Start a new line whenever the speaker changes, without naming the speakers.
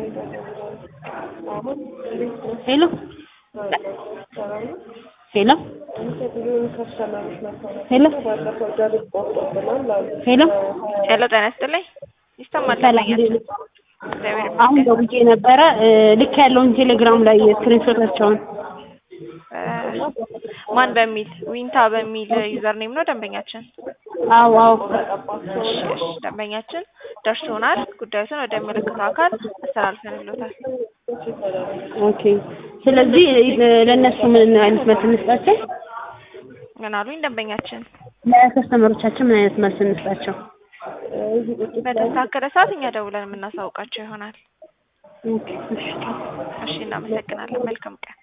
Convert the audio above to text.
ሄሎ ሄሎ ሄሎ ሄሎ
ሄሎ ጤና ይስጥልኝ። ይሰማል?
ሰላም
ደንበኛችን
እንዴት ነው?
እግዚአብሔር
አሁን
ይመስገን።
ደውዬ ነበረ ልክ ያለውን ቴሌግራም ላይ ስክሪንሾታቸውን
እ ማን በሚል ዊንታ በሚል ዩዘር ኔም ነው ደንበኛችን።
አዎ አዎ
እሺ እሺ፣ ደንበኛችን ደርሶናል። ጉዳዩን ወደሚመለከተው አካል አስተላልፈንሎታል።
ኦኬ ስለዚህ ለእነሱ ምን አይነት መልስ እንስጣቸው
ምን አሉኝ ደንበኛችን?
ለከስተመሮቻችን ምን አይነት መልስ እንስጣቸው
በተስተካከለ ሰዓት እኛ ደውለን የምናሳውቃቸው ይሆናል።
ኦኬ እሺ
እሺ፣ እናመሰግናለን። መልካም ቀን